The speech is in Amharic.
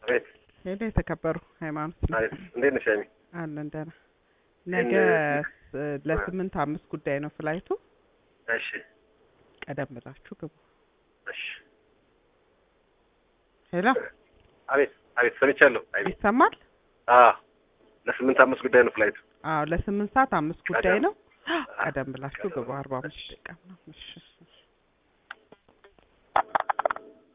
አቤት ሄሎ የተከበሩ ሃይማኖት አቤት። እንዴት ነሽ ሀይሚ? አለን ደህና። ነገ ስ- ለስምንት አምስት ጉዳይ ነው ፍላይቱ። እሺ ቀደም ብላችሁ ግቡ። እሺ። ሄሎ አቤት አቤት። ሰምቻለሁ ሀይሚ። ይሰማል? አዎ ለስምንት አምስት ጉዳይ ነው ፍላይቱ። አዎ ለስምንት ሰዓት አምስት ጉዳይ ቀደም- ነው። ቀደም ብላችሁ ግቡ። አርባ አምስት ደቂቃ ነው። እሺ